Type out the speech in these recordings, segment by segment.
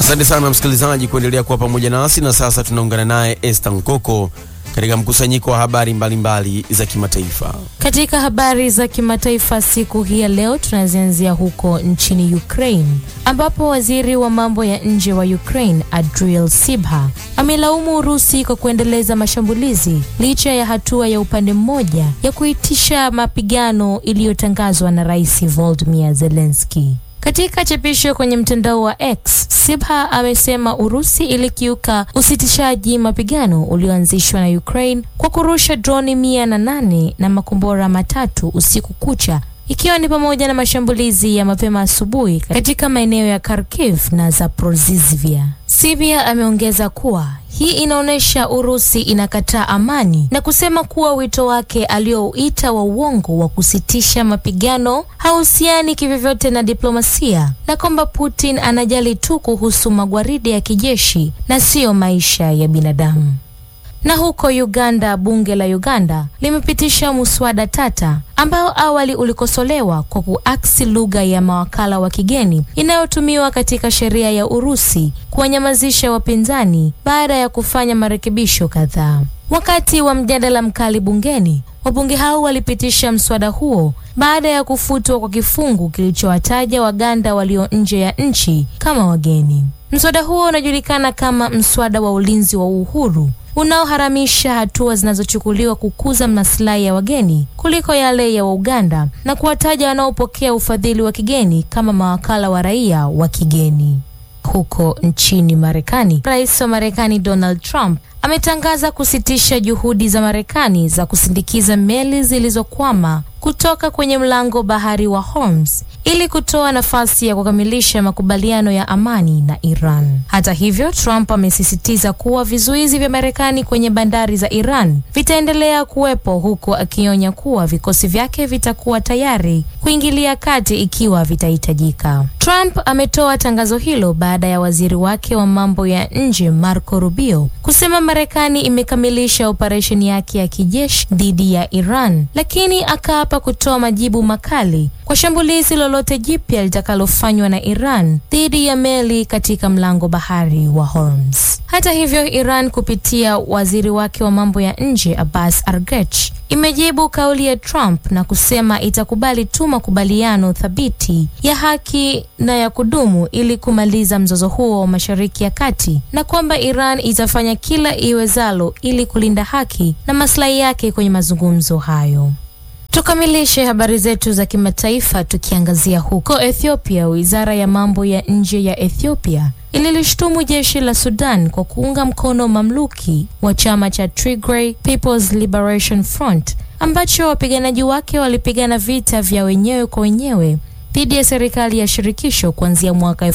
Asante sana msikilizaji kuendelea kuwa pamoja nasi, na sasa tunaungana naye Esther Nkoko katika mkusanyiko wa habari mbalimbali mbali za kimataifa. Katika habari za kimataifa siku hii ya leo tunazianzia huko nchini Ukraine ambapo waziri wa mambo ya nje wa Ukraine Adriel Sibha amelaumu Urusi kwa kuendeleza mashambulizi licha ya hatua ya upande mmoja ya kuitisha mapigano iliyotangazwa na Rais Volodymyr Zelensky. Katika chapisho kwenye mtandao wa X, Sibha amesema Urusi ilikiuka usitishaji mapigano ulioanzishwa na Ukraine kwa kurusha droni mia na nane na makombora matatu usiku kucha ikiwa ni pamoja na mashambulizi ya mapema asubuhi katika maeneo ya Kharkiv na Zaporizhzhia. Sibia ameongeza kuwa hii inaonyesha Urusi inakataa amani na kusema kuwa wito wake aliouita wa uongo wa kusitisha mapigano hauhusiani kivyovyote na diplomasia na kwamba Putin anajali tu kuhusu magwaridi ya kijeshi na siyo maisha ya binadamu. Na huko Uganda, bunge la Uganda limepitisha muswada tata ambao awali ulikosolewa kwa kuaksi lugha ya mawakala wa kigeni inayotumiwa katika sheria ya Urusi kuwanyamazisha wapinzani baada ya kufanya marekebisho kadhaa. Wakati wa mjadala mkali bungeni, wabunge hao walipitisha mswada huo baada ya kufutwa kwa kifungu kilichowataja Waganda walio nje ya nchi kama wageni. Mswada huo unajulikana kama mswada wa ulinzi wa uhuru unaoharamisha hatua zinazochukuliwa kukuza maslahi ya wageni kuliko yale ya Wauganda na kuwataja wanaopokea ufadhili wa kigeni kama mawakala wa raia wa kigeni. Huko nchini Marekani, rais wa Marekani Donald Trump ametangaza kusitisha juhudi za Marekani za kusindikiza meli zilizokwama kutoka kwenye mlango bahari wa Hormuz ili kutoa nafasi ya kukamilisha makubaliano ya amani na Iran. Hata hivyo, Trump amesisitiza kuwa vizuizi vya Marekani kwenye bandari za Iran vitaendelea kuwepo huku akionya kuwa vikosi vyake vitakuwa tayari kuingilia kati ikiwa vitahitajika. Trump ametoa tangazo hilo baada ya waziri wake wa mambo ya nje Marco Rubio kusema Marekani imekamilisha operesheni yake ya kijeshi dhidi ya Iran, lakini akaapa kutoa majibu makali kwa shambulizi lolote jipya litakalofanywa na Iran dhidi ya meli katika mlango bahari wa Hormuz. Hata hivyo, Iran kupitia waziri wake wa mambo ya nje Abbas Araghchi imejibu kauli ya Trump na kusema itakubali tu makubaliano thabiti ya haki na ya kudumu ili kumaliza mzozo huo wa Mashariki ya Kati na kwamba Iran itafanya kila iwezalo ili kulinda haki na maslahi yake kwenye mazungumzo hayo. Tukamilishe habari zetu za kimataifa tukiangazia huko Ethiopia. Wizara ya mambo ya nje ya Ethiopia ililishtumu jeshi la Sudan kwa kuunga mkono mamluki wa chama cha Tigray People's Liberation Front ambacho wapiganaji wake walipigana vita vya wenyewe kwa wenyewe dhidi ya serikali ya shirikisho kuanzia mwaka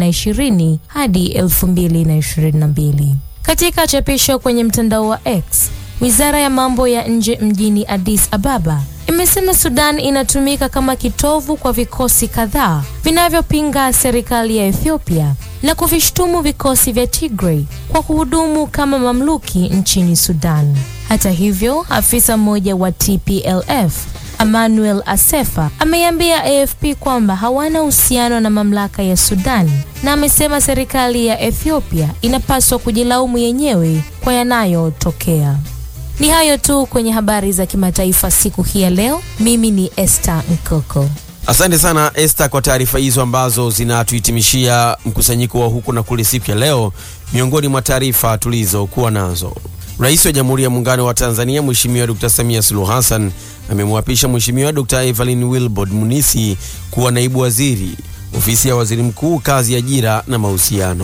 2020 hadi 2022. Katika chapisho kwenye mtandao wa X, Wizara ya mambo ya nje mjini Addis Ababa imesema Sudan inatumika kama kitovu kwa vikosi kadhaa vinavyopinga serikali ya Ethiopia na kuvishtumu vikosi vya Tigray kwa kuhudumu kama mamluki nchini Sudan. Hata hivyo, afisa mmoja wa TPLF Emmanuel Asefa ameiambia AFP kwamba hawana uhusiano na mamlaka ya Sudan na amesema serikali ya Ethiopia inapaswa kujilaumu yenyewe kwa yanayotokea. Ni hayo tu kwenye habari za kimataifa siku hii ya leo. Mimi ni Esther Nkoko. Asante sana Esther kwa taarifa hizo ambazo zinatuhitimishia mkusanyiko wa huku na kule siku ya leo. Miongoni mwa taarifa tulizokuwa nazo, Rais wa Jamhuri ya Muungano wa Tanzania Mheshimiwa Dr. Samia Suluhu Hassan amemwapisha Mheshimiwa Dr. Evelyn Wilbrod Munisi kuwa naibu waziri ofisi ya waziri mkuu, kazi, ajira na mahusiano.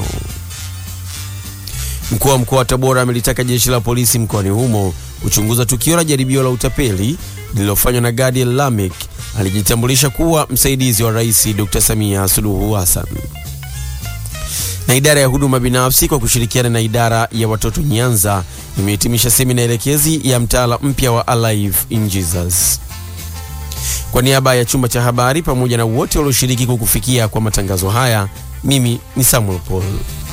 Mkuu wa mkoa wa Tabora amelitaka jeshi la polisi mkoani humo kuchunguza tukio la jaribio la utapeli lililofanywa na Gadiel Lamek alijitambulisha kuwa msaidizi wa Rais Dr. Samia Suluhu Hassan. Na idara ya huduma binafsi kwa kushirikiana na idara ya watoto Nyanza imehitimisha semina elekezi ya mtaala mpya wa Alive in Jesus. Kwa niaba ya chumba cha habari pamoja na wote walioshiriki kukufikia kwa matangazo haya, mimi ni Samuel Paul.